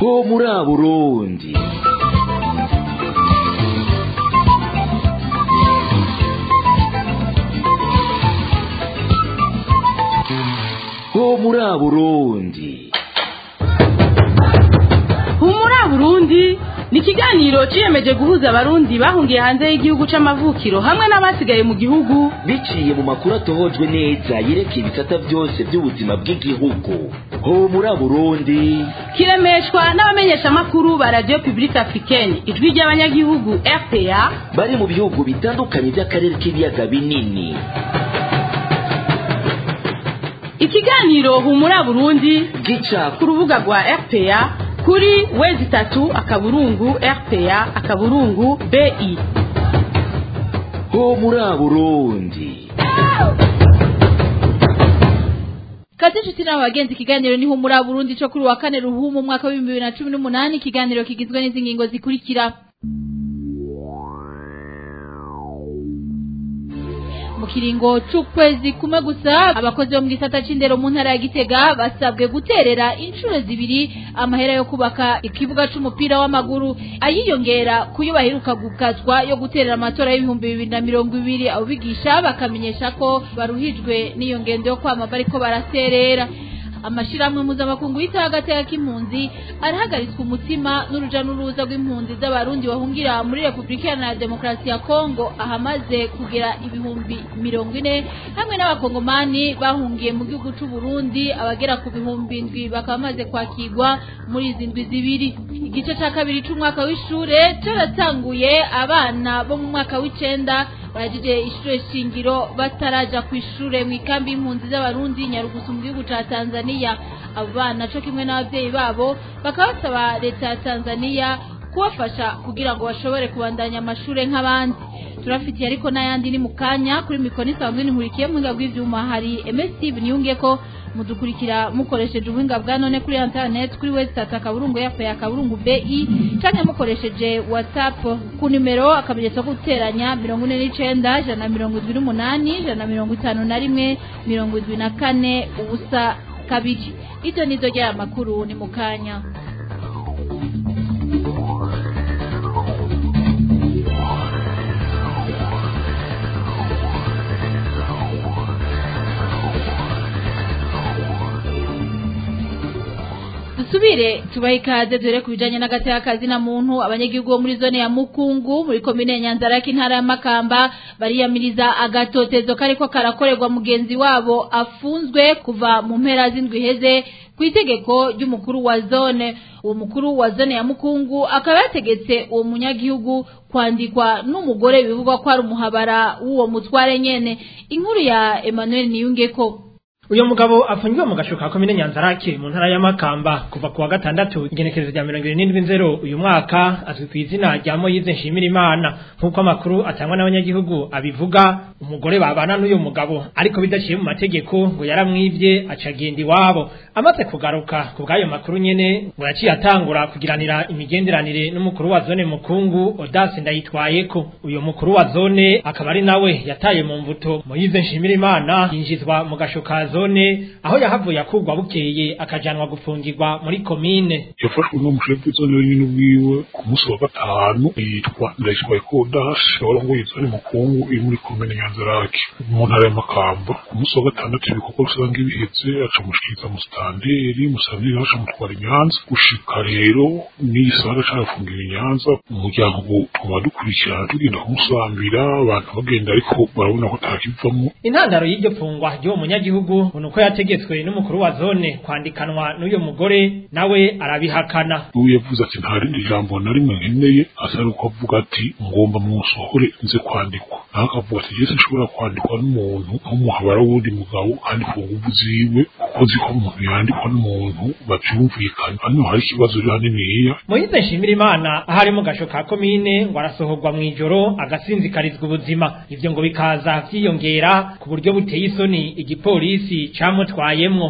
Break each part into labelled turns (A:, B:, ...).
A: ho muri Burundi ho muri Burundi
B: humura burundi ni ikiganiro ciyemeje guhuza abarundi bahungiye hanze y'igihugu c'amavukiro hamwe n'abasigaye mu gihugu
A: biciye mu makuru atohojwe neza yerekeye ibisata byose by'ubuzima bw'igihugu ho muri Burundi
B: kiremeshwa n'abamenyeshamakuru ba radio publique africaine ijwi ry'abanyagihugu rpa
A: bari mu bihugu bitandukanye by'akarere k'ibiyaga binini
B: ikiganiro humura burundi
A: gica
B: ku rubuga rwa rpa kuri wezi itatu akaburungu rpa akaburungu bi
A: ho muri Burundi
C: Kazi nshuti na bagenzi ikiganiro ni humura Burundi cyo kuri wa kane ruhumu mwaka wa 2018 ikiganiro kigizwe n'izi ngingo zikurikira mu kiringo c'ukwezi kumwe gusa abakozi bo mu gisata c'indero mu ntara ya Gitega basabwe guterera inshuro zibiri amahera yo kubaka ikibuga c'umupira w'amaguru ayiyongera kuyo baheruka gukazwa yo guterera amatora y'ibihumbi bibiri na mirongo ibiri abo bigisha bakamenyesha ko baruhijwe n'iyo ngendo yo kwama bariko baraterera amashirahamwe mpuzamakungu yitaho agateka k'impunzi arahagaritswe umutima n'uruja n'uruza rw'impunzi z'abarundi bahungira muri repubulika iharanira demokarasi ya kongo ahamaze kugera ibihumbi mirongo ine hamwe n'abakongomani bahungiye mu gihugu c'u Burundi abagera ku bihumbi ndwi bakaba bamaze kwakirwa muri izi ndwi zibiri igice ca kabiri c'umwaka w'ishure caratanguye abana bo mu mwaka w'icenda barajije ishure shingiro bataraja ku ishure mu ikambi y'impunzi z'abarundi nyarugusu mu gihugu ca tanzania abo bana co kimwe n'abavyeyi babo bakaba basaba leta ya tanzania kubafasha kugira ngo bashobore kubandanya amashure nk'abandi turafitiye ariko n'ayandi ni mu kanya kuri mikonisa bamwe nkurikiye mu buhinga bw'ivyuma hari ms niyunge ko mudukurikira mukoresheje ubuhinga bwa none kuri internet kuri website akaburungu yafa ya kaburungu bi canke mukoresheje whatsapp ku nimero akamenyetso ko guteranya mirongo ine n'icenda ijana na mirongo indwi n'umunani ijana na mirongo itanu na rimwe mirongo indwi na kane ubusa kabiri ivyo nizo ry'aya makuru ni mu kanya dusubire tubahe ikaze dore ku bijanye n'agateka kazi na muntu abanyagihugu bo muri zone ya mukungu muri komine ya nyanzarake intara ya makamba bariyamiriza agatotezo kariko karakorerwa mugenzi wabo afunzwe kuva mu mpera z'indwi iheze ku itegeko ry'umukuru wa zone uwo mukuru wa zone ya mukungu akaba yategetse uwo munyagihugu kwandikwa n'umugore bivugwa ko ari umuhabara w'uwo mutware nyene inkuru ya Emmanuel Niyungeko
D: uyu mugabo afungiwe mu gashuka komine nyanzarake mu ntara ya makamba kuva ku wa gatandatu igenekerezo rya mirongo irindwi nzero uyu mwaka azwi ku izina rya moyize nshimira imana nk'uko amakuru atangwa n'abanyagihugu abivuga umugore babana n'uyu mugabo ariko bidaciye mu mategeko ngo yaramwivye acagenda iwabo amaze kugaruka ku bw'ayo makuru nyene ngo yaciye atangura kugiranira imigenderanire n'umukuru wa zone mukungu odasi ndayitwayeko uyu mukuru wa zone akaba ari nawe yataye mu mvuto moyize nshimira imana yinjizwa mu gashuka zone aho yahavuye akugwa bukeye akajanwa gufungirwa muri komine
E: yafashwe n'umushefu w'izone wenyine ubwiwe ku munsi wa gatanu yitwa ndayitwaye kodashi warongoye izone mukungu iri muri komine nyanzarake mu ntara y'amakamba ku munsi wa gatandatu ibikorwa rusange bihetse aca mushikiriza musitanteri musitanteri aca mutwara inyanza gushika rero n'iyi saha carafungira inyanza umuryango twaba dukurikirana tugenda kumusambira abantu bagenda ariko barabona ko atakivamwo
D: intandaro y'iryo fungwa ry'uwo munyagihugu ngo uko yategetswe n'umukuru wa zone kwandikanwa n'uyu mugore nawe arabihakana
E: ubu yavuze ati nta rindi jambo na rimwe nkeneye asa nuko avuga ati ngomba musohore nze kwandikwa naho akavuga ati jese nshobora kwandikwa n'umuntu nk'umuhabara w'undi mugabo kandi ku nguvu ziwe kuko ziko umuntu yandikwa n'umuntu bavyumvikana hano hari ikibazo rero haniniya
D: moyize nshimira imana aho ari mu gasho ka komine ngo arasohorwa mw'ijoro agasinzikarizwa ubuzima ivyo ngo bikaza vyiyongera ku buryo buteye isoni igipolisi camutwayemwo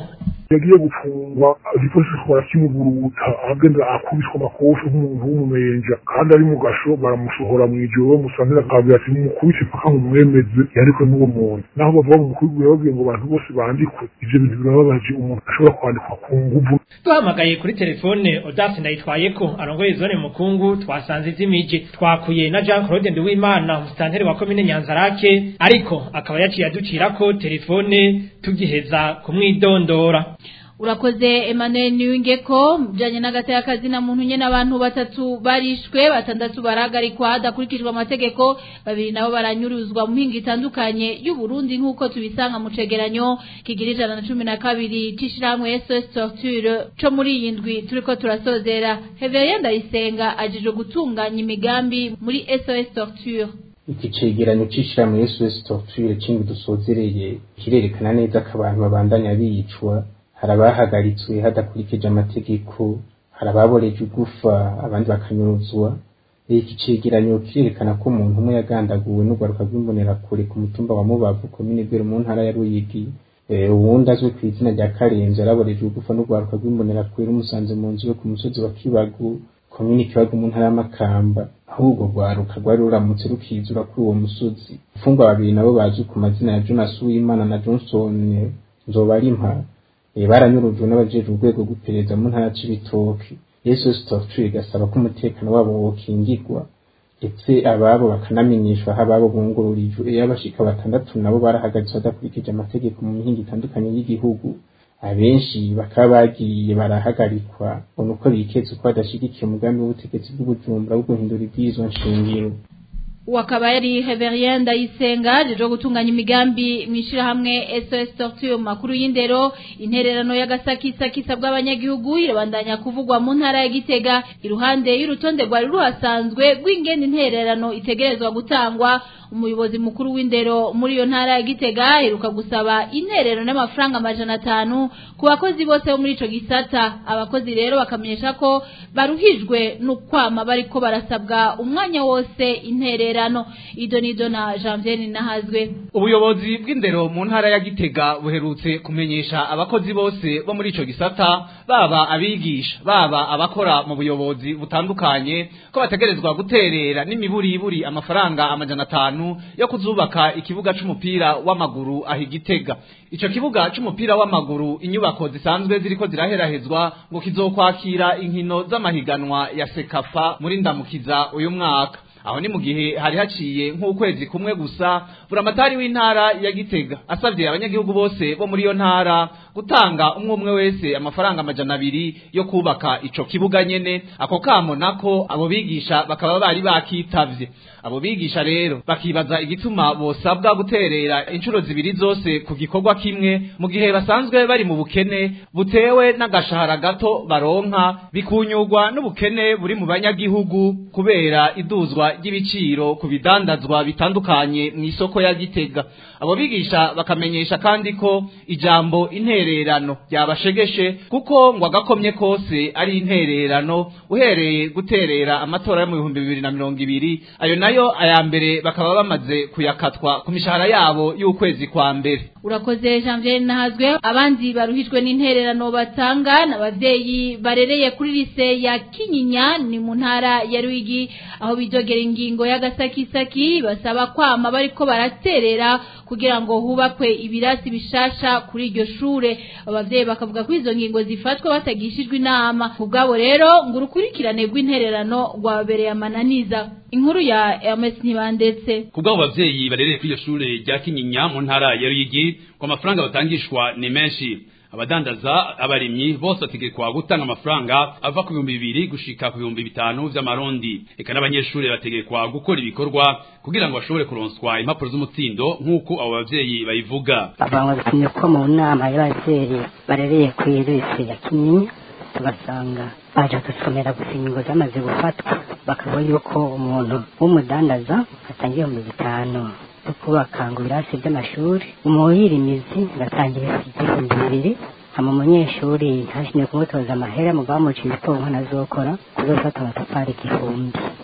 E: yagiye gufungwa igipolisi kikora kimuguruta agenda akubiswa amakofi nk'umuntu w'umumenja kandi ari mu gasho baramusohora mu ijoro bamusangira akabwira ati mumukubise paka mumwemeze yariko n'uwo muntu naho bavuga mu mukuru babwiye ngo abantu bose bandikwe ivyo bintu birababaje umuntu ashobora kwandikwa ku nguvu
D: duhamagaye kuri telefone odasi ndayitwaye ko arongoye zone mukungu twasanze izimije twakuye na jean claude nduwimana umusitanteri wa komine nyanzarake ariko akaba yaciye aducira ko telefone tugiheza kumwidondora
C: urakoze Emmanuel Niwingeko mjanye n'agataya kazi na muntu nyene abantu batatu barishwe batandatu baragarikwa hadakurikijwe amategeko babiri nabo baranyuruzwa mu mpinga itandukanye y'u Burundi nk'uko tubisanga mu cegeranyo kigira ijana na cumi na kabiri c'ishirahamwe SOS Torture co muri iyi ndwi turiko turasozera Heverien Ndayisenga ajejwe gutunganya imigambi muri SOS Torture
F: iki cegeranyo c'ishirahamwe SOS Torture c'indwi dusozereye kirerekana neza ko abantu babandanya biyicwa hari abahagaritswe hadakurikije amategeko hari ababoreje ugufa abandi bakanyuruzwa iki cegeranyo kirerekana ko umuntu umwe yagandaguwe n'urwaruka rw'imbonerakure ku mutumba wa mubavu komine bwero mu ntara ya ruyigi uwundi azwi ku izina rya karenzi yaraboreje ugufa n'urwaruka rw'imbonerakure rumusanze mu nzu yo ku musozi wa kibagu komine kibagu mu ntara y'amakamba aho urwo rwaruka rwari ruramutse rukizura kuri uwo musozi imfungwa babiri nabo bazwi ku mazina ya jonas uwimana na johnson nzobarimpa baranyurujwe n'abajejwe urwego rw'iperereza mu ntara c'ibitoki yesu torture igasaba ko umutekano wabo wokingirwa ndetse ababo bakanamenyeshwa aho ababo bungururijwe iyo abashika batandatu nabo barahagaritswe badakurikije amategeko mu mihinga itandukanye y'igihugu abenshi bakaba bagiye barahagarikwa ubona uko biketse uko badashigikiye umugambi w'ubutegetsi bw'ubujumbura bwo guhindura ibwirizwa nshingiro
C: wakaba yari Heverien Ndayisenga jeje gutunganya imigambi mwishirahamwe SOS Torture makuru y'indero intererano y'agasakisakisa bw'abanyagihugu irabandanya kuvugwa mu ntara ya Gitega iruhande y'urutonde rwari ruhasanzwe rw'ingene intererano itegerezwa gutangwa umuyobozi mukuru w'indero muri iyo ntara ya Gitega iruka gusaba intererano n'amafaranga amajana atanu ku bakozi bose bo muri ico gisata abakozi rero bakamenyesha ko baruhijwe n'ukwama bariko barasabwa umwanya wose intererano intererano ido nido na Janvier nahazwe
G: ubuyobozi bw'indero mu ntara ya Gitega buherutse kumenyesha abakozi bose bo muri ico gisata baba abigisha baba abakora mu buyobozi butandukanye ko bategerezwa guterera n'imiburiburi amafaranga amajana atanu yo kuzubaka ikibuga c'umupira w'amaguru ahi Gitega ico kibuga c'umupira w'amaguru inyubako zisanzwe ziriko ziraherahezwa ngo kizokwakira inkino z'amahiganwa ya Sekafa muri ndamukiza uyu mwaka aho ni mu gihe hari haciye nk'ukwezi kumwe gusa buramatari w'intara ya Gitega asavye abanyagihugu bose bo muri iyo ntara gutanga umwe umwe wese amafaranga amajana abiri yo kubaka ico kibuga nyene ako kamo nako abo bigisha bakaba bari bakitavye abo bigisha rero bakibaza igituma bosabwa guterera inshuro zibiri zose ku gikorwa kimwe mu gihe basanzwe bari mu bukene butewe n'agashahara gato baronka bikunyurwa n'ubukene buri mu banyagihugu kubera iduzwa ry'ibiciro ku bidandazwa bitandukanye mu isoko ya Gitega abo bigisha bakamenyesha kandi ko ijambo intererano ryabashegeshe kuko ngo agakomye kose ari intererano uhereye guterera amatora yo mu bihumbi bibiri na mirongo ibiri ayo nayo aya mbere bakaba bamaze kuyakatwa ku mishahara yabo y'ukwezi kwa mbere
C: urakoze Janvier nahazwe abandi baruhijwe n'intererano batanga n'abavyeyi barereye kuri lise ya Kinyinya ni mu ntara ya Rwigi aho bidogera ingingo y'agasakisaki basaba kwama bariko baraterera kugira ngo hubakwe ibirasi bishasha kuri iryo shure abavyeyi bakavuga ko izo ngingo zifatwa batagishijwe inama kubwabo rero ngo urukurikirane rw'intererano rwabereye amananiza inkuru ya Hermes Ntibandetse
H: kubwabo bavyeyi barereye kuri iryo shure rya Kinyinya mu ntara ya Ruyigi ko amafaranga batangishwa ni menshi abadandaza abarimyi bose bategekwa gutanga amafaranga ava ku bihumbi bibiri gushika ku bihumbi bitanu vy'amarundi eka n'abanyeshuri bategekwa gukora ibikorwa kugira ngo bashobore kuronswa impapuro z'umutsindo nk'uko abo bavyeyi bayivuga
I: abantu bitumye ko mu nama y'abavyeyi barereye ku irisi ya kinyinya tugasanga baje gusomera gusa ingingo zamaze gufatwa bakavuga yuko umuntu w'umudandaza atangiye ibihumbi bitanu byo kubaka ngo ibirasi by'amashuri umuhirimizi ngatangira igihumbi bibiri hama umunyeshuri ntashimye kumutoza amahera mu bamuciye itongo ntazokora kuzofata amatafari igihumbi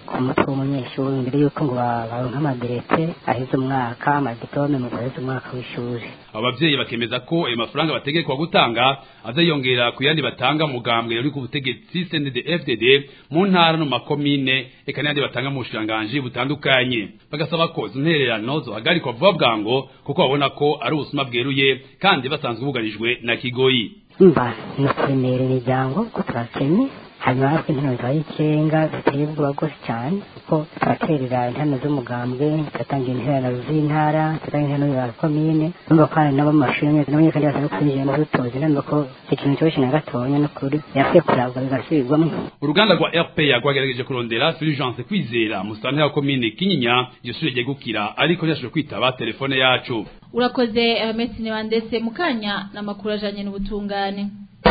I: ku mutwe w'umunyeshuri mbere y'uko ngo ba- baronke amadirete aheze umwaka amadipome mu guheza umwaka w'ishuri
H: abo bavyeyi bakemeza ko ayo mafaranga bategekwa gutanga azayongera ku yandi batanga mu mugambwe uri ku butegetsi CNDD-FDD mu ntara no mu makomine eka n'ayandi batanga mu bushikiranganji butandukanye bagasaba ko izo ntererano zohagarikwa vuba bwango kuko babona ko ari ubusuma bweruye kandi basanzwe bugarijwe na kigoyi
I: mba ni ukuremera imiryango ko turakenye hanyuma natwe intano zibaye ikirenga ziteye ubwoba bwose cyane kuko turaterera intano z'umugambwe tugatanga interano z'intara tugatanga interano za komine numva ko hari nabo mu mashuri amwe n'abanye kandi basanzwe kwinjira mu rutozi numva ko ikintu cyoroshye na gatonya n'ukuri yakwiye kurabwa bigasubirwamo
H: uruganda rwa RPA rwagerageje kurondera Fulgence Kwizera musantera wa komine Kinyinya iryo shure ryegukira ariko ntiyashobora kwitaba telefone yacu
C: urakoze mesine wandese mukanya n'amakuru ajanye n'ubutungane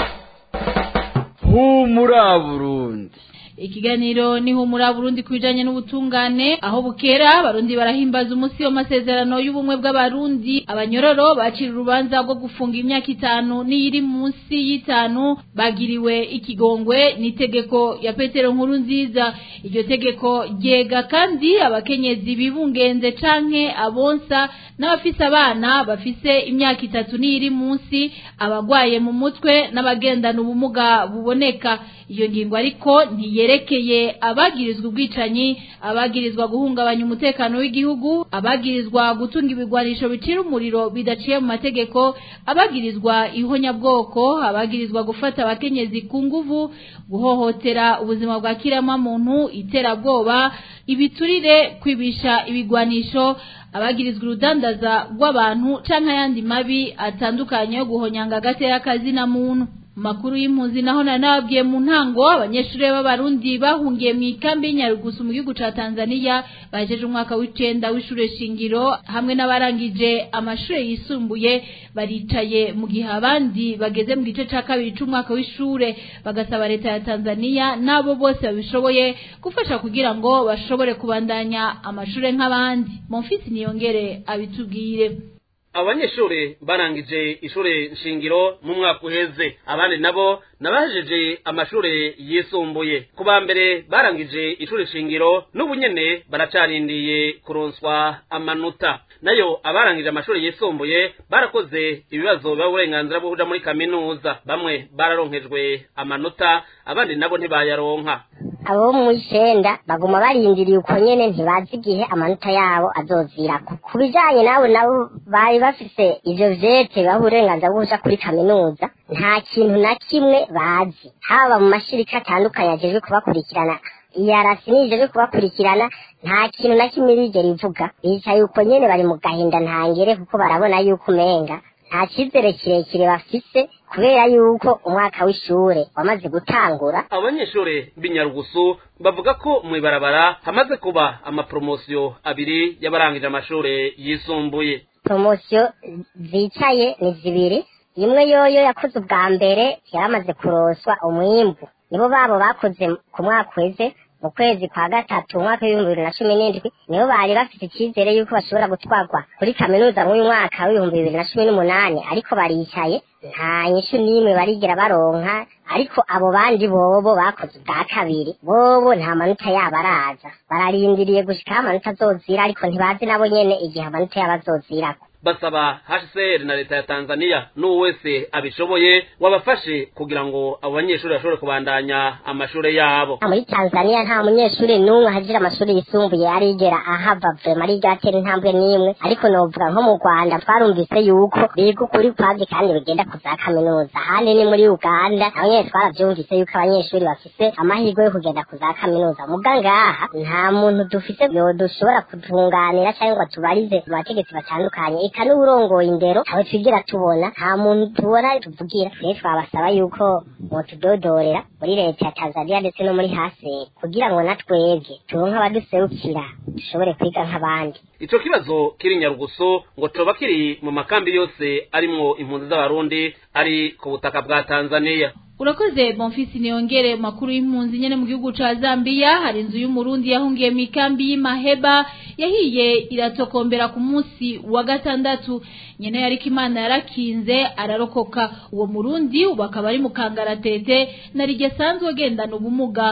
J: humura burundi
C: ikiganiro ni humura Burundi kubijanye n'ubutungane aho bukera abarundi barahimbaza umunsi w'amasezerano y'ubumwe bw'abarundi abanyororo bacira urubanza rwo gufunga imyaka itanu n'iyiri munsi y'itanu bagiriwe ikigongwe n'itegeko ya Petero nkuru nziza iryo tegeko ryega kandi abakenyezi bibungenze canke abonsa n'abafise abana bafise imyaka itatu n'iyiri munsi abagwaye mu mutwe n'abagendana ubumuga buboneka iyo ngingo ariko ntiyerekeye abagirizwa ubwicanyi abagirizwa guhungabanya umutekano w'igihugu abagirizwa gutunga ibigwanisho bicira umuriro bidaciye mu mategeko abagirizwa ihonyabwoko abagirizwa gufata abakenyezi ku nguvu guhohotera ubuzima bwa kiremwamuntu iterabwoba ibiturire kwibisha ibigwanisho abagirizwa urudandaza rw'abantu canke ayandi mabi atandukanye yo guhonyanga agatera kazina muntu makuru y'impunzi naho nanabwiye mu ntango abanyeshuri b'abarundi bahungiye mu ikambi y'Inyarugusu mu gihugu ca Tanzania bajeje umwaka w'icenda w'ishure shingiro hamwe n'abarangije amashure yisumbuye baricaye mu gihe abandi bageze mu gice ca kabiri c'umwaka w'ishure bagasaba leta ya Tanzania nabo bose babishoboye gufasha kugira ngo bashobore kubandanya amashure nk'abandi Monfils niyongere abitubwire
K: abanyeshuri barangije ishure nshingiro mu mwaka uheze abandi nabo nabahejeje amashure yisumbuye ku ba mbere barangije ishure shingiro n'ubu nyene baracarindiye kuronswa amanota nayo abarangije amashuri yisumbuye barakoze ibibazo biba uburenganzira bwo kuja muri kaminuza bamwe bararonkejwe amanota abandi nabo ntibayaronka
L: abo mu icenda baguma barindiriye uko nyene ntibazi igihe amanota yabo azozirako ku bijanye nabo nabo bari bafise ivyo vyete baha uburenganzira bwo kuja kuri kaminuza nta kintu na kimwe bazi haba mu mashirika atandukanye ajejwe kubakurikirana iyarasi nijejwe kubakurikirana nta kintu na kimwe bigera ivuga bicaye uko nyene bari mu gahinda ntangere kuko barabona yuko umenga nta cizere kirekire bafise kubera yuko umwaka w'ishure wamaze gutangura
K: abanyeshuri b'inyarugusu bavuga ko mu ibarabara hamaze kuba amapromosiyo abiri y'abarangije amashuri yisumbuye
L: promosiyo zicaye ni zibiri imwe yoyo yakoze ubwa mbere yaramaze kuroswa umwimbu nibo babo bakoze ku mwaka uheze mu kwezi kwa gatatu umwaka w'ibihumbi bibiri na cumi n'indwi nibo bari bafite icyizere yuko bashobora gutwarwa kuri kaminuza mw'uyu mwaka w'ibihumbi bibiri na cumi n'umunani ariko baricaye nta nyishu n'imwe barigera baronka ariko abo bandi bobo bakoze ubwa kabiri bobo nta manota yabo araza bararindiriye gushika aho amanota azozira ariko ntibazi nabo nyene igihe amanota yabo azozirako
K: basaba HCR na leta ya Tanzania n'uwo wese abishoboye wabafashe kugira ngo abo banyeshuri bashobore kubandanya amashure yabo
L: muri Tanzania nta munyeshuri n'umwe hajira amashuri yisumbuye arigera ahava vrema ari gatera intambwe n'imwe ariko novuga nko mu Rwanda twarumvise yuko biga ukuri kwazi kandi bigenda kuza kaminuza ahandi ni muri Uganda naho nyene twaravyumvise yuko abanyeshuri bafise amahirwe yo kugenda kuza kaminuza muga ngaha nta muntu dufise yodushobora kutunganira cyangwa ngo tubarize mu bategetsi batandukanye eka n'uburongoye indero aho twigira tubona nta muntu tubona tuvugira rero twabasaba yuko mutudodorera muri leta ya Tanzania ndetse no muri hasi kugira ngo natwebwe turonke abaduserukira dushobore kwiga nk'abandi
K: ico kibazo kiri nyarugusu ngo coba kiri mu makambi yose arimwo impunzi z'abarundi ari ku butaka bwa Tanzania
C: urakoze bonfisi niyongere makuru y'impunzi nyene mu gihugu ca Zambia hari inzu y'umurundi yahungiye mu ikambi y'Imaheba yahiye iratokombera ku munsi wa gatandatu nyene yariko imana yarakinze ararokoka uwo murundi ubu akaba ari mu kangaratete narige sanzwe agendana ubumuga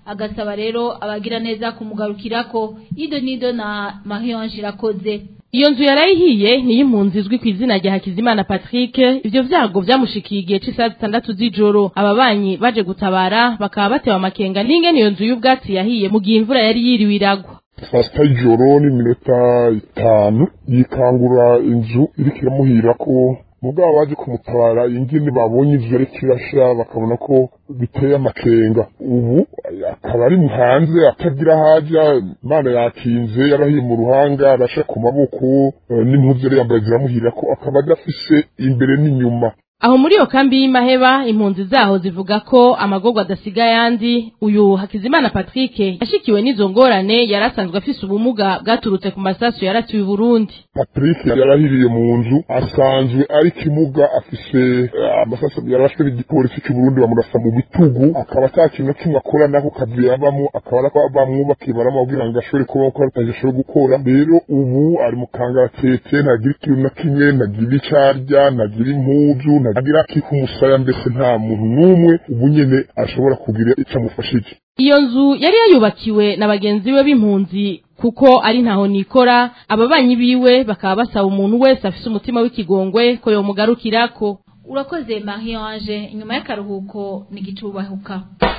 C: agasaba rero abagira neza kumugarukirako ido nido na Marion Irakoze
B: iyo nzu yarayihiye niyo impunzi izwi ku izina rya Hakizimana Patrick ivyo vyago vyamushikiye igihe c'isaha zitandatu z'ijoro ababanyi baje gutabara bakaba batewe amakenga n'ingene iyo nzu y'ubwatsi yahiye mu gihe imvura yari yiriwe iragwa
E: saa sita y'ijoro n'iminota itanu yikangura inzu iriko iramuhira ko mugabo baje kumutabara ingene babonye inzu yariko irasha bakabona ko biteye amakenga ubu akaba ari hanze atagira haja imana yakinze yarahiye mu ruhanga arasha ku maboko eh, n'impuzu yari yambaye ziramuhira ko akaba adafise imbere n'inyuma
B: aho muri iyo kambi y'imaheba impunzi zaho zivuga ko amagorwa adasiga ayandi uyu hakizimana patrick yashikiwe n'izo ngorane yari asanzwe afise ubumuga bwaturutse ku masasu yaratiwe i burundi
E: patrick yarahiriye mu nzu asanzwe ari kimuga afise eh, amasasu yarashwe n'igipolisi cy'uburundi bamurasa mu bitugu akaba ata kintu na kimwe akora nako kazi yabamo akaba arako bamwubakiye baramubwira ngo ashobore kubaho ko atagishobora gukora rero ubu ari mu kangaratete ntagira ikintu na kimwe ntagira icyo arya ntagira impuzu ntagira akika umusaya mbese nta muntu n'umwe ubu nyene ashobora kugira icyo amufashije
B: iyo nzu yari yayubakiwe na bagenzi be b'impunzi kuko ari ntaho nikora ababanyi biwe bakaba basaba umuntu wese afise umutima w'ikigongwe ko yomugarukirako
C: urakoze Marion Ange inyuma y'akaruhuko ni gicubahuka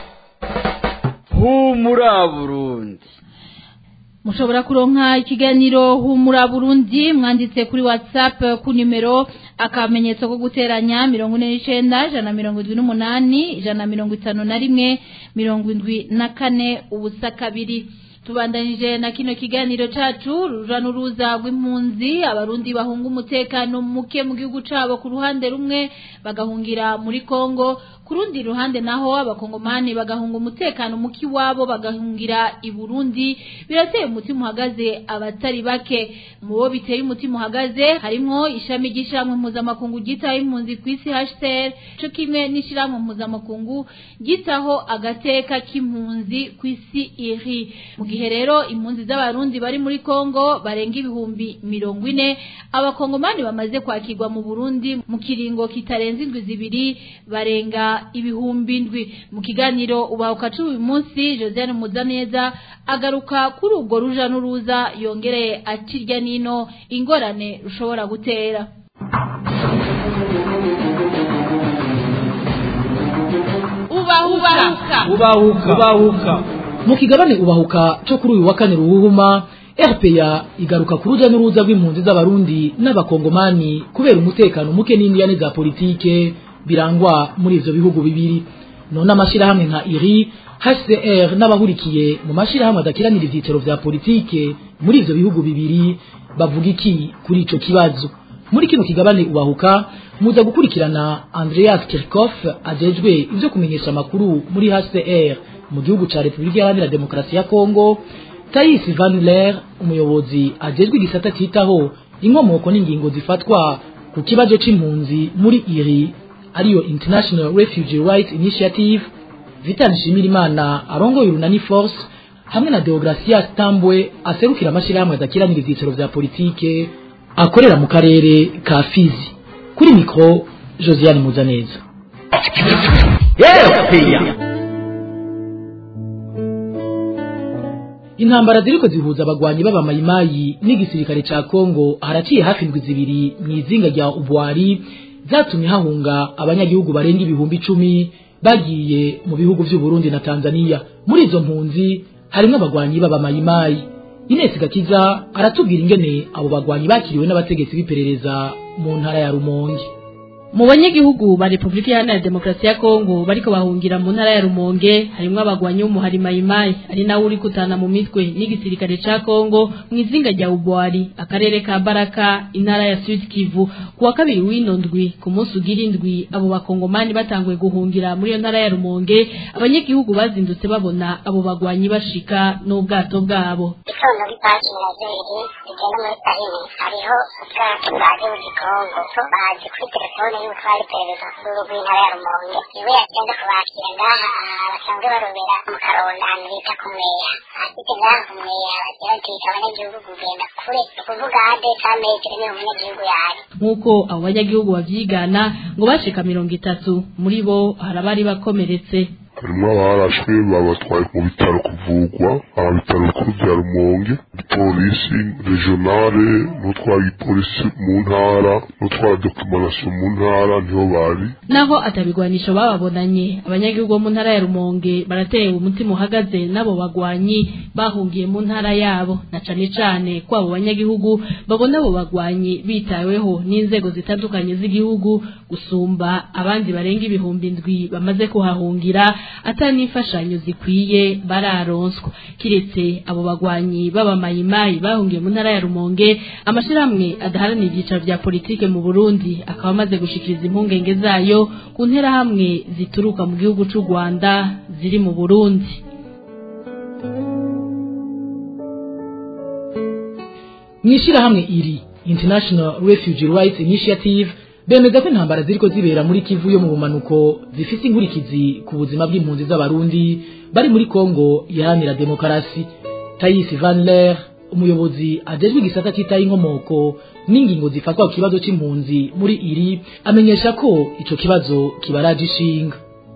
J: humura burundi
C: mushobora kuronka ikiganiro humura burundi mwanditse kuri whatsapp ku nimero akamenyetso ko guteranya mirongo ine n'icenda ijana na mirongo indwi n'umunani ijana na mirongo itanu na rimwe mirongo indwi na kane ubusa kabiri tubandanije na kino kiganiro cacu ruja n'uruza rw'impunzi abarundi bahunga umutekano muke mu gihugu cabo ku ruhande rumwe bagahungira muri Kongo ku rundi ruhande naho abakongomani bagahunga umutekano muke iwabo bagahungira i Burundi birateye umutima uhagaze abatari bake mu bo biteye umutima uhagaze harimwo ishami ry'ishyirahamwe mpuzamakungu ryitaho impunzi ku isi HCR co kimwe n'ishyirahamwe mpuzamakungu ryitaho agateka k'impunzi ku isi iri mu gihe rero impunzi z'abarundi bari muri Kongo barenga ibihumbi mirongo ine abakongomani bamaze kwakirwa mu Burundi mu kiringo kitarenze indwi zibiri barenga ibihumbi indwi mu kiganiro ubahuka uyu munsi Josiane Muzaneza agaruka kuri ubwo ruja n'uruza yongereye akirya nino ingorane rushobora gutera
B: ubahuka
M: ubahuka ubahuka mu kigabane ubahuka cyo kuri uyu wa kane ruhuhuma RPA igaruka ku ruja n'uruza rw'impunzi z'abarundi n'abakongomani kubera umutekano muke n'indiyane za politike birangwa muri ivyo bihugu bibiri none amashirahamwe nka IRI HCR n'abahurikiye mu mashirahamwe adakiranira ivyicaro vya politike muri ivyo bihugu bibiri bavuga iki kuri ico kibazo muri kino kigabane ubahuka muza gukurikirana Andreas Kirchhoff ajejwe ivyo kumenyesha amakuru muri HCR mu gihugu ca Republika Iharanira Demokarasi ya Kongo Thais Van Ler umuyobozi ajejwe igisata citaho inkomoko n'ingingo zifatwa ku kibazo c'impunzi muri iri ariyo International Refugee Rights Initiative Vital Nshimirimana arongoye urunani force hamwe na Deogracias Tambwe aserukira amashirahamwe adakiranira ivyicaro vya politike akorera mu karere ka Fizi kuri mikro Josiane Muzaneza
A: RPA
M: intambara ziriko zihuza abagwanyi b'abamayimayi n'igisirikare ca Kongo haraciye hafi indwi zibiri mw'izinga rya Ubwari zatumye hahunga abanyagihugu barenga ibihumbi icumi bagiye mu bihugu vy'u Burundi na Tanzania muri izo mpunzi harimwo abagwanyi b'abamayimayi Ines Gakiza aratubwira ingene abo bagwanyi bakiriwe n'abategetsi b'iperereza mu ntara ya Rumonge
B: mu banyagihugu ba Republika Iharanira Demokarasi ya Kongo bariko bahungira mu ntara ya Rumonge harimwo abagwanyi b'umuhari Mayimayi ari nawe uri kutana mu mitwe n'igisirikare ca Kongo mu izinga rya Ubwari akarere ka Baraka intara ya Sud Kivu kuwa kabiri w'ino ndwi ku munsi ugira indwi abo bakongomani batanguye guhungira muri iyo ntara ya Rumonge abanyagihugu bazindutse babona abo bagwanyi bashika n'ubwato bwabo
L: itondo bipaki na zeri rigenda muri karine hariho ubwato bwaje mu gikongo baje kuri telefone y'umutware iperereza kuri rw'intara ya rumonge iwe yagenda kubakira ngaha basanzwe barobera mu karonda ahantu bita ku mweya ahageze ngaha ku mweya bagira ati abanyagihugu kugenda kure ni ukuvuga hade ka metero niho umunyagihugu yari
B: nk'uko abo banyagihugu bavyigana ngo bashika mirongo itatu muri bo hari abari bakomeretse
E: harimo abarashwe babatwaye mu bitaro kuvugwa aba bitaro bikuru bya rumonge polisi regionale n'utwara igipolisi mu ntara n'utwara documentation mu ntara niho bari
B: naho atabigwanisho bababonanye abanyagihugu bo mu ntara ya Rumonge baratewe umutima uhagaze nabo bagwanyi bahungiye mu ntara yabo na cane cane ko abo banyagihugu babona abo bagwanyi bitaweho n'inzego zitandukanye z'igihugu gusumba abandi barenga ibihumbi ndwi bamaze kuhahungira atanifashanyo zikwiye bararonswa kiretse abo bagwanyi b'abamayimayi bahungiye mu ntara ya Rumonge amashirahamwe adaharanira ibyicaro vya politike mu Burundi akaba amaze gushikiriza impungenge zayo ku ntera hamwe zituruka mu gihugu c'u Rwanda ziri mu Burundi
M: mwishirahamwe iri International Refugee Rights Initiative bemeza ko intambara ziriko zibera muri Kivu yo mu bumanuko zifise inkurikizi ku buzima bw'impunzi z'abarundi bari muri Kongo iharanira demokarasi Thais Van Leer umuyobozi ajejwe igisata citaye inkomoko n'ingingo zifatwa ku kibazo c'impunzi muri iri amenyesha ko ico kibazo kibaraje ishinga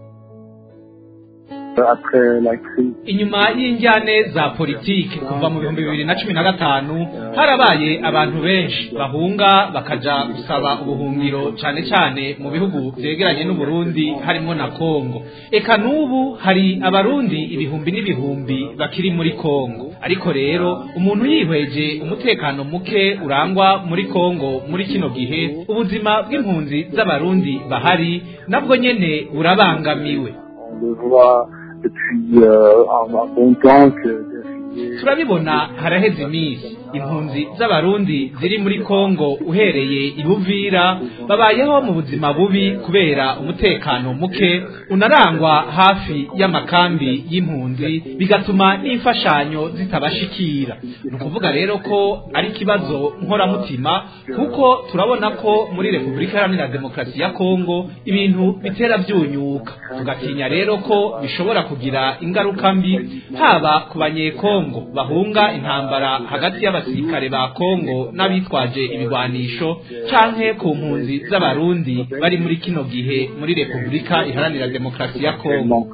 G: inyuma y'injyane za politiki kuva mu bihumbi bibiri na cumi na gatanu harabaye abantu benshi bahunga bakaja gusaba ubuhungiro cane cane mu bihugu vyegeranye n'uburundi harimo na kongo eka n'ubu hari abarundi ibihumbi n'ibihumbi bakiri muri kongo ariko rero umuntu yihweje umutekano muke urangwa muri kongo muri kino gihe ubuzima bw'impunzi z'abarundi bahari nabwo nyene burabangamiwe
N: depuis euh, un, un bon temps que
G: turabibona haraheze iminsi impunzi z'abarundi ziri muri kongo uhereye ibuvira babayeho mu buzima bubi kubera umutekano muke unarangwa hafi y'amakambi y'impunzi bigatuma n'imfashanyo zitabashikira ni ukuvuga rero ko ari ikibazo nkoramutima kuko turabona ko muri repubulika iharanira demokarasi ya kongo ibintu bitera byunyuka tugatinya rero ko bishobora kugira ingaruka mbi haba ku banyekongo bahunga intambara hagati y'abasirikare ba kongo n'abitwaje ibigwanisho canke ku mpunzi z'abarundi bari muri kino gihe muri repubulika iharanira demokarasi ya kongo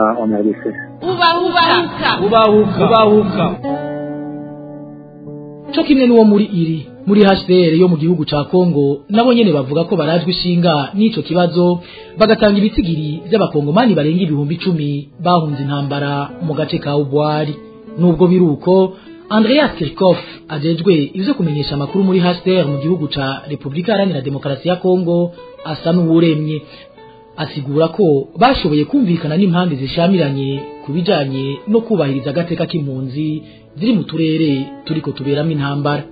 B: ubahuka
G: ubahuka ubahuka
M: co kimwe n'uwo muri iri muri HCR yo mu gihugu ca Kongo nabo nyene bavuga ko barajwe ishinga n'ico kibazo bagatanga ibitigiri by'abakongomani barenga ibihumbi icumi bahunze intambara mu gace ka Ubwari nubwo biruko Andreas Kirchhoff ajejwe ivyo kumenyesha amakuru muri HCR mu gihugu ca Republika Iharanira Demokarasi ya Kongo asa n'uwuremye asigura ko bashoboye kumvikana n'impande zishamiranye ku bijanye no kubahiriza agateka k'impunzi ziri mu turere turiko tuberamo intambara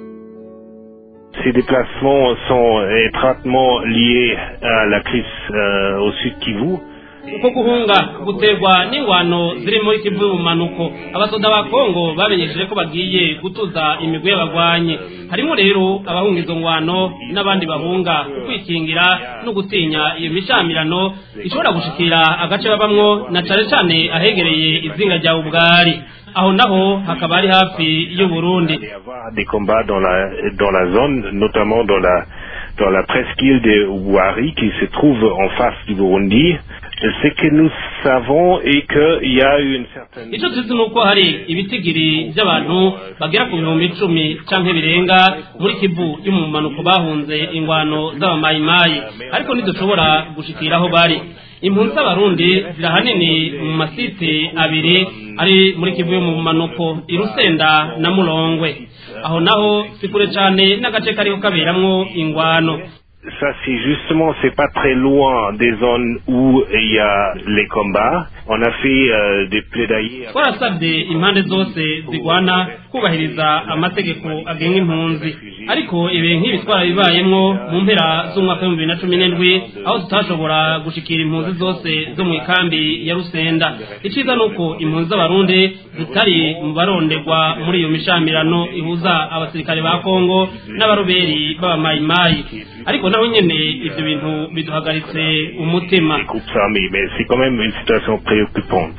O: Ces déplacements sont étroitement liés à la crise euh, au sud Kivu.
P: uko guhunga guterwa n'ingwano ziri muri kivu y'ubumanuko abasoda ba kongo bamenyesheje ko bagiye gutuza imigwi y'abagwanyi harimo rero abahunga izo ngwano n'abandi bahunga kwikingira no gutinya iyo mishamirano ishobora gushikira agace babamwo na cane cane ahegereye izinga rya ubwari aho naho hakaba ari hafi y'uburundi
O: Des combats dans la, dans la zone, notamment dans la, dans la presqu'île de Ouari qui se trouve en face du Burundi. Ce que nous savons est qu'il y a eu une certaine...
P: icyo tuzi ni uko hari ibitigiri by'abantu bagera ku bihumbi icumi canke birenga muri kivu y'umumanuko bahunze ingwano z'abamayimayi ariko ntidushobora gushikira aho bari impunzi z'abarundi ziri ahanini mu masite abiri ari muri kivu yo mu manuko irusenda na murongwe aho naho si kure cane n'agace kariko kaberamwo ingwano
O: Ça, c'est justement, c'est pas très loin des zones où il y a les combats. On a fait euh, des plaidoyers.
P: twarasabye impande zose zigwana kubahiriza amategeko agenga impunzi ariko ibi nk'ibi twarabibayemwo mu mpera z'umwaka w'ibihumbi bibiri na cumi n'indwi aho tutashobora gushikira impunzi zose zo mu ikambi ya rusenda iciza ni uko impunzi z'abarundi zitari mu baronderwa muri iyo mishamirano ihuza abasirikare ba kongo n'abaroberi b'abamayimayi ariko naho nyene ivyo bintu biduhagaritse umutima
O: groupes armés, mais c'est quand même une situation préoccupante.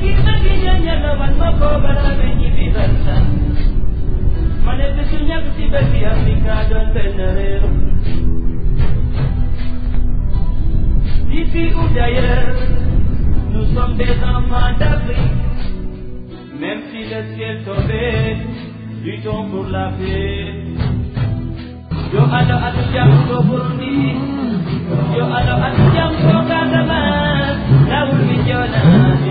Q: D'ici ou d'ailleurs, nous sommes des enfants d'Afrique. Même si le ciel tombait, luttons pour la paix. Yo alo alo jam ko Burundi, yo alo alo jam ko Kagama, lawul mi jona.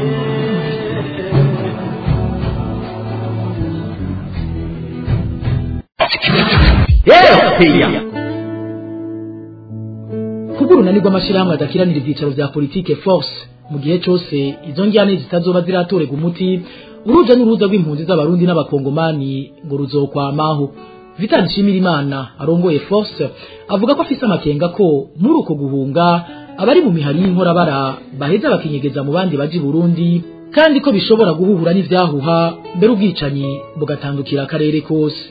M: kubwo urunani rw'amashyirahamwe adakiranira ibyicaro bya politike force mu gihe cyose izo njyane zitazoba ziratorega umuti uruja n'uruza rw'impunzi z'abarundi n'abakongomani ngo ruzokwamaho vitali nshimirimana arongoye force avuga ko afise amakenga ko muri uko guhunga abari mu mihari y'inkorabara baheza bakinyegeza mu bandi baji burundi kandi ko bishobora guhura n'ivyahuha mbere ubwicanyi bugatandukira akarere kose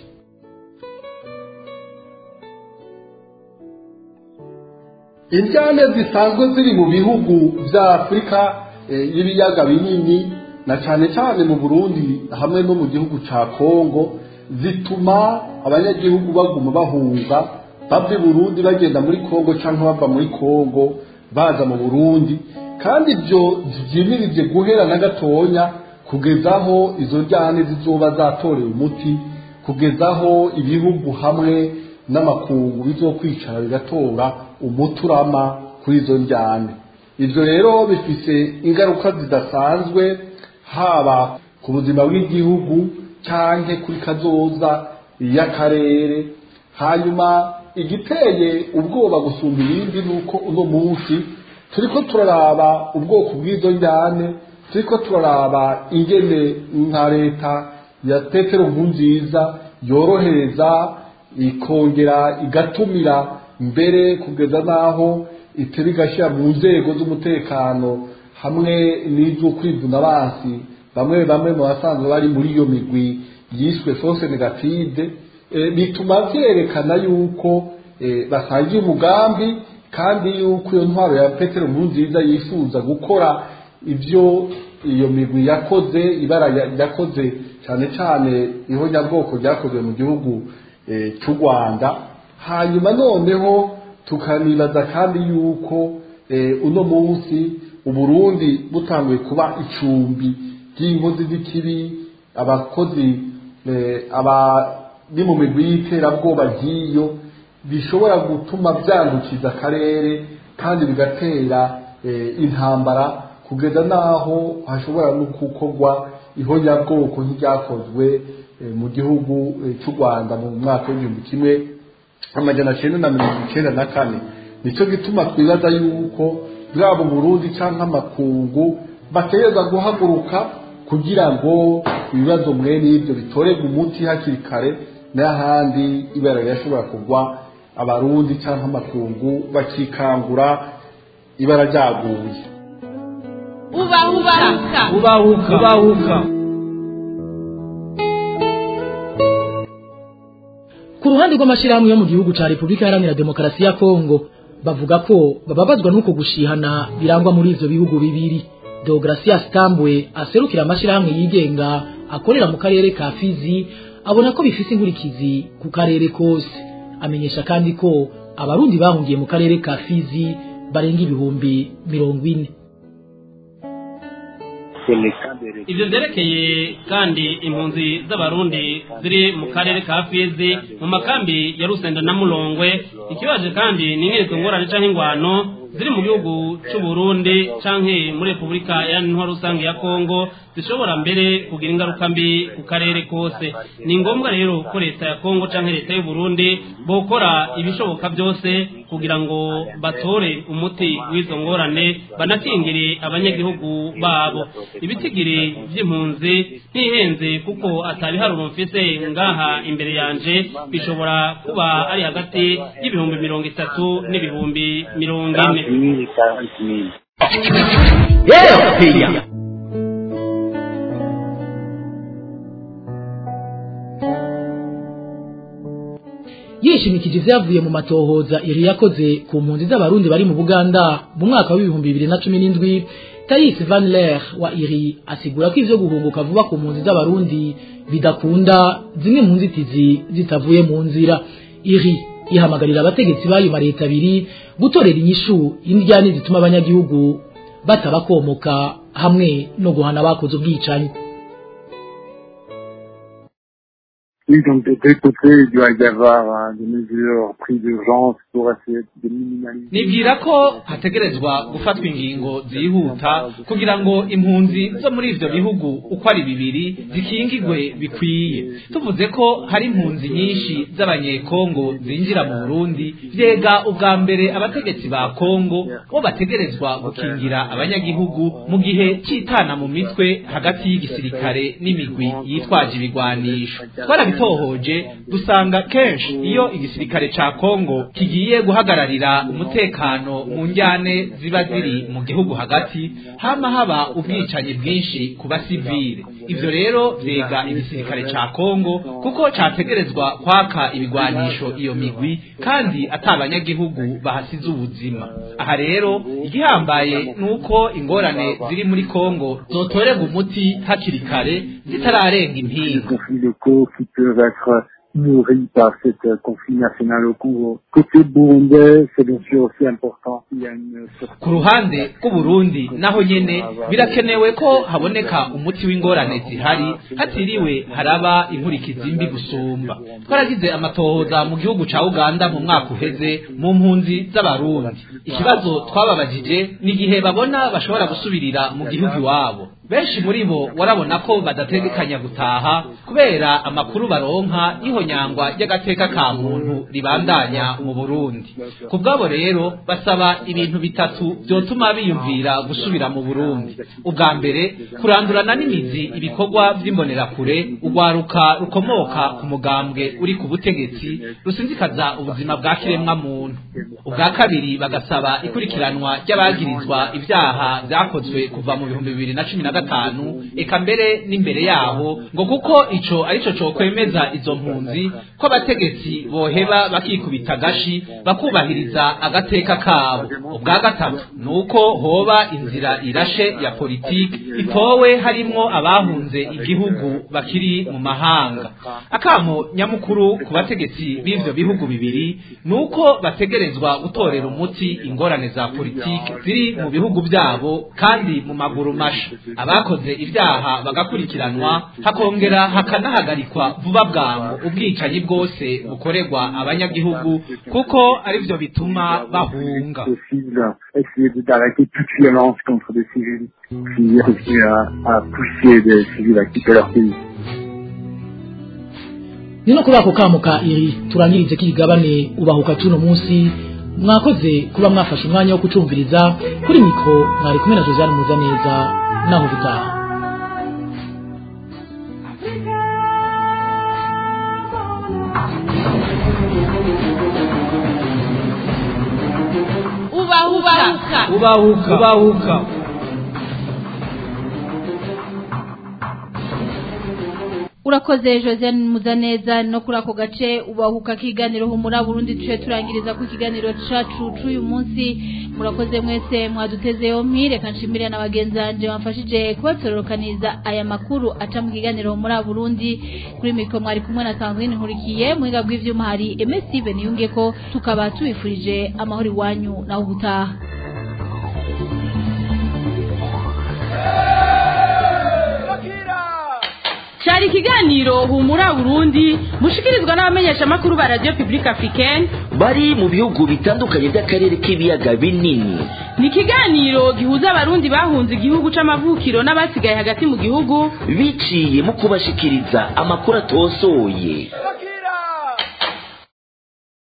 R: indyane zisanzwe ziri mu bihugu bya afurika y'ibiyaga binini na cyane cyane mu burundi hamwe no mu gihugu cya kongo zituma abanyagihugu baguma bahunga bava i burundi bagenda muri kongo cyangwa bava muri kongo baza mu burundi kandi ibyo byimirije guhera na gatonya kugeza aho izo njyane zizoba zatorewe umuti kugeza aho ibihugu hamwe n'amakungu bizokwicara bigatora umuturama kuri izo njyane ibyo rero bifite ingaruka zidasanzwe haba ku buzima bw'igihugu cyangwa kuri kazoza y'akarere hanyuma igiteye ubwoba gusumba ibindi ni uko uno munsi turi ko turaraba ubwoko bw'izo njyane turi ko turaraba ingene nka leta ya petero nkunziza yorohereza ikongera igatumira mbere kugeza n'aho itera igashyira mu nzego z'umutekano hamwe n'iz'ukwivuna abansi bamwe bamwe mu basanzwe bari muri iyo migwi yiswe force negative bituma byerekana yuko basangiye umugambi kandi yuko iyo ntwaro ya petero nkurunziza yifuza gukora ibyo iyo migwi yakoze ibara yakoze cyane cyane ihonyabwoko ryakozwe mu gihugu cy'u rwanda hanyuma noneho tukanibaza kandi yuko uno munsi uburundi butanguye kuba icumbi ry'inkozi z'ikibi abakozi abari mu migwi y'iterabwoba ry'iyo bishobora gutuma byandukiza akarere kandi bigatera intambara kugeza n'aho hashobora no gukorwa ihonyabwoko nk'iryakozwe mu gihugu cy'u rwanda mu mwaka w'igihumbi kimwe amajana cyenda na mirongo icyenda na kane nicyo gituma twibaza yuko bwaba Burundi cyangwa amakungu bategereza guhaguruka kugira ngo ibibazo mwene ibyo bitorerwe umuti hakiri kare n'ahandi ibara rirashobora kugwa abarundi cyangwa amakungu bakikangura ibara ryaguye
C: ubahuka
D: ubahuka ubahuka
M: ku ruhande rw'amashyirahamwe yo mu gihugu cya repubulika iharanira demokarasi ya kongo bavuga ko bababazwa n'uko gushihana birangwa muri ivyo bihugu bibiri deogratias tambwe aserukira amashyirahamwe yigenga akorera mu karere ka fizi abona ko bifise inkurikizi ku karere kose amenyesha kandi ko abarundi bahungiye mu karere ka fizi barenga ibihumbi mirongo ine
P: ivyo vyerekeye kandi impunzi z'abarundi ziri mu karere ka fizi mu makambi ya rusenda na mulongwe ikibaje kandi ni nk'izo ngorane canke ingwano ziri mu gihugu c'uburundi canke muri repubulika iharanira intwaro rusange ya kongo zishobora mbere kugira ingaruka mbi ku karere kose ni ngombwa rero ko leta ya kongo canke leta y'uburundi bokora ibishoboka byose kugira ngo batore umuti w'izo ngorane banakingire abanyagihugu babo ibitigiri vy'impunzi ntihenze kuko atabiharuro mfise ngaha imbere yanje bishobora kuba ari hagati y'ibihumbi mirongo itatu n'ibihumbi mirongo ine
M: yishimikije ivyavuye mu matohoza iri yakoze ku mpunzi z'abarundi bari mu Buganda mu mwaka w'ibihumbi bibiri na cumi n'indwi Thais Van Leer wa iri asigura ko ivyo guhunguka vuba ku mpunzi z'abarundi bidakunda zimwe mu nzitizi zitavuye mu nzira iri ihamagarira abategetsi b'ayo mareta abiri gutorera inyishu indyane zituma abanyagihugu batabakomoka hamwe no guhana abakoze ubwicanyi
N: Oui, donc de deux côtés, il doit y avoir hein, des mesures prises d'urgence pour essayer de minimaliser.
G: nibwira ko hategerezwa gufatwa ingingo zihuta kugira ngo impunzi zo muri ivyo bihugu uko ari bibiri zikingigwe bikwiye tuvuze ko hari impunzi nyinshi z'abanyekongo zinjira mu burundi vyega ubwa mbere abategetsi ba kongo bo bategerezwa gukingira abanyagihugu mu gihe c'itana mu mitwe hagati y'igisirikare n'imigwi yitwaje ibigwanisho twarabitohoje dusanga kenshi iyo igisirikare ca kongo kigiye guhagararira umutekano mu njyane ziba ziri mu gihugu hagati hama haba ubwicanyi bwinshi ku basivile ivyo rero vyega igisirikare ca kongo kuko categerezwa kwaka ibigwanisho iyo migwi kandi ata abanyagihugu bahasize ubuzima aha rero igihambaye nuko ingorane ziri muri kongo zotorerwa umuti hakiri kare zitararenga
N: Les
G: impinga
N: conflits locaux qui peuvent être nourris par ce euh, conflit national au Congo. Côté burundais, c'est bien sûr aussi important. Il y a une
G: ku ruhande rw'uburundi naho nyene birakenewe ko haboneka umuti w'ingorane zihari hatiriwe haraba inkurikizi mbi gusumba twaragize amatohoza mu gihugu ca uganda mu mwaka uheze mu mpunzi z'abarundi ikibazo twababajije ni igihe babona bashobora gusubirira mu gihugu iwabo benshi muri bo warabona ko badategekanya gutaha kubera amakuru baronka y'ihonyangwa ry'agateka ka muntu ribandanya mu burundi ku bwabo rero basaba ibintu bitatu vyotuma biyumvira gusubira mu burundi ubwa mbere kurandurana n'imizi ibikorwa vy'imbonerakure urwaruka rukomoka ku mugambwe uri ku butegetsi rusinzikaza ubuzima bwa kiremwa muntu ubwa kabiri bagasaba ikurikiranwa ry'abagirizwa ivyaha vyakozwe kuva mu bihumbi bibiri na cumi na gatanu eka mbere n'imbere yaho ngo kuko ico arico cokwemeza izo mpunzi ko abategetsi boheba bakikubita agashi bakubahiriza agateka kabo ubwa gatatu nuko hoba inzira irashe ya politiki itowe harimwo abahunze igihugu bakiri mu mahanga akamo nyamukuru ku bategetsi b'ivyo bihugu bibiri nuko bategerezwa gutorera umuti ingorane za politiki ziri mu bihugu byabo kandi mu maguru masha abakoze ibyaha bagakurikiranwa hakongera hakanahagarikwa vuba bwangu ubwicanyi bwose bukorerwa abanyagihugu kuko arivyo bituma bahunga
N: possible, essayer de- d'arrêter toute violence contre des civils, puis réussir à, à pousser des civils à quitter leur pays.
M: ni no kuri ako kamo ka iri turangirize kigabane ubahuka tuno munsi mwakoze kuba mwafashe umwanya wo kucumviriza kuri mikro mwari kumwe na Josiane Muzaneza naho bitaha
C: ubahuka
G: ubahuka ubahuka
C: urakoze josiane muzaneza no kuri ako gace ubahuka kiganiro humura burundi tuje turangiriza ku kiganiro cacu c'uyu munsi murakoze mwese mwaduteze yompi reka nshimire na bagenzi banje bamfashije kubatororokaniza aya makuru aca mu kiganiro humura burundi kuri mikro mwari kumwe na sandrine nkurikiye muhinga bw'ivyuma hari emesive niyunge ko tukaba tubifurije amahoro iwanyu naho ubutaha
B: cyari ikiganiro humura burundi mushikirizwa n'abamenyeshamakuru ba radiyo pibulike afurikeni
A: bari mu bihugu bitandukanye by'akarere k'ibiyaga binini
B: ni ikiganiro gihuza abarundi bahunze igihugu c'amavukiro n'abasigaye hagati mu gihugu
A: biciye mu kubashikiriza amakuru atosoye